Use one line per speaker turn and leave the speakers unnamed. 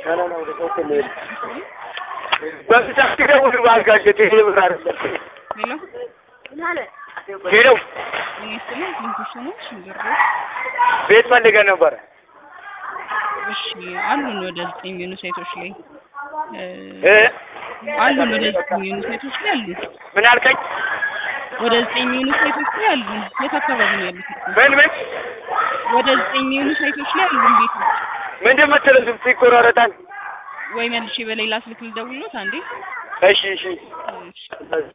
በብዛት ደውል ባልጋጀት ይሄ ብር አይደለም።
ሄሎ
ሄሎ
እኔ ስለ ኢንኩሽኖች ሽንብሮ
ቤት ፈልገን ነበረ።
እሺ አሉን ወደ ዘጠኝ የሚሆኑ ሳይቶች ላይ እ
እ
አሉን ወደ ዘጠኝ የሚሆኑ ሳይቶች ላይ አሉ።
ምን አልከኝ?
ወደ ዘጠኝ የሚሆኑ ሳይቶች ላይ አሉ። የት አካባቢ ነው ያሉት?
ምን ምን
ወደ ዘጠኝ የሚሆኑ ሳይቶች ላይ አሉን ቤቶች።
ምንድን የምትለው ድምፅ ይቆራረጣል።
ወይ መልሼ በሌላ ስልክ ልደውልሎት አንዴ።
እሺ እሺ
እሺ